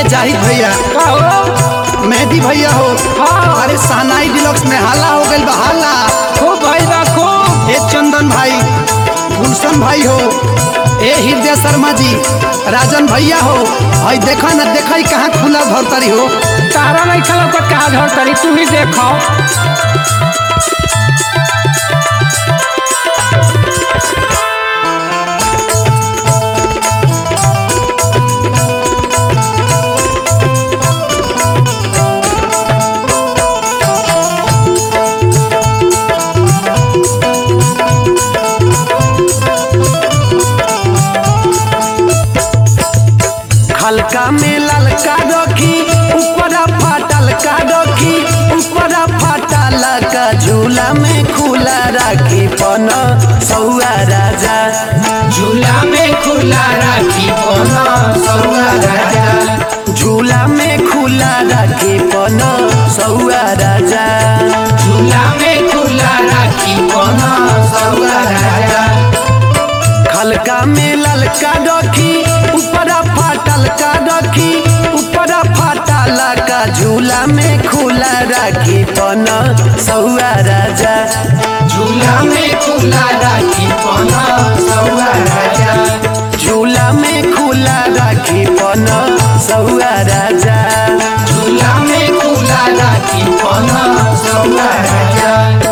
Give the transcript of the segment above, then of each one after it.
जाहिद भैया का हो मेहदी भैया हो हाँ। अरे सहनाई डिलक्स में हाला हो गइल बा हाला खूब भाई बा खूब ए चंदन भाई गुलशन भाई हो ए हृदय शर्मा जी राजन भैया हो हई देखा न देखा ही कहाँ खुला धरतरी हो तारा नहीं खा तो कहा झड़ तरी तू ही देखो हल्का में ललका रखी ऊपर फाटल का रखी ऊपर फाटल का झूला में खुला राखी पन सौआ राजा झूला में खुला राखी पना सौआ राजा झूला में खुला राखी पन सौआ राजा झूला में खुला राखी पना सौआ राजा हल्का में ललका रखी ऊपर फाटल का रखी ऊपर फाटल का झूला में खुला राखी पन सौआ राजा झूला में खुला राखी पना सौआ राजा झूला में खुला राखी पन सौआ राजा झूला में खुला राखी पना सौआ राजा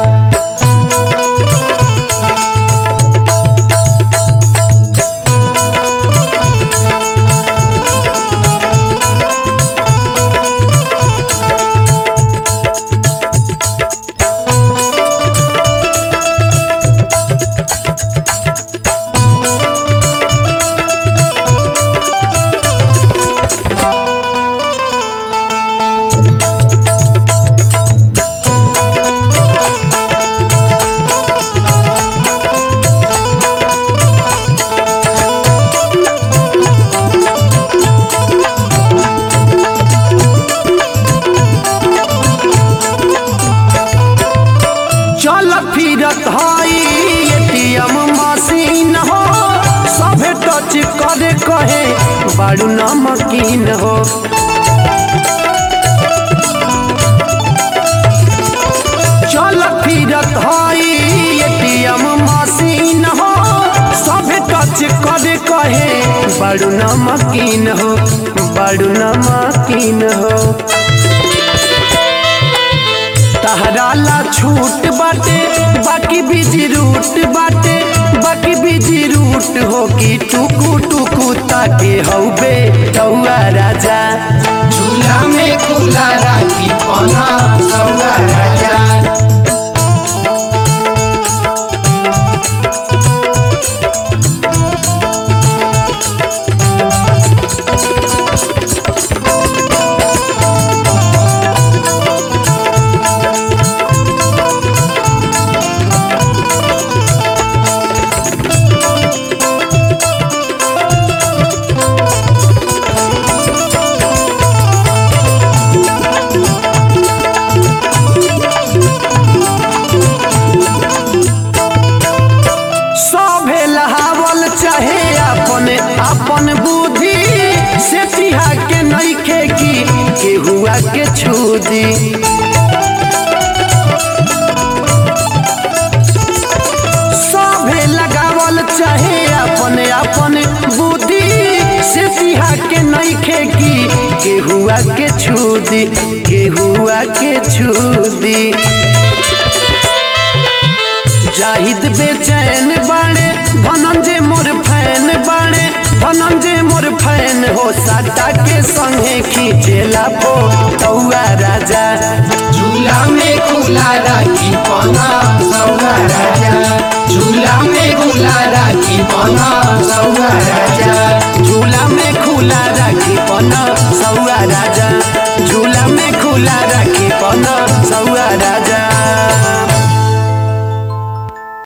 चल फिरत हई एटीएम मशीन हो सभे टच करे कहे बारू नमकीन हो चल फिरत हई एटीएम मशीन हो सभे टच करे कहे बारू नमकीन हो बारू नमकीन हो तहरा ला छूट बाटे बाकी बिजी रूट बाटे बाकी बिजी रूट हो कि टुकु टुकु ताके हौबे तौआ राजा झूला में खुला राखी पना सौआ राजा सभे लहावल चाहे अपन अपन बुद्धि से तिहा के नइखे की केहुआ के छूदी सभे लगावल चाहे अपन अपन बुद्धि से तिहा के नइखे की केहुआ के छूदी केहुआ के छूदी जाहिद बेचैन बाणे धनंजय मोर फैन बाणे धनंजय मोर फैन हो साटा के संगे खींचेला पो तौआ राजा झूला में खुला राखी पना सौआ राजा झूला में खुला राखी पना सौआ राजा झूला में खुला राखी पन सौआ राजा झूला में खुला राखी पन सौआ राजा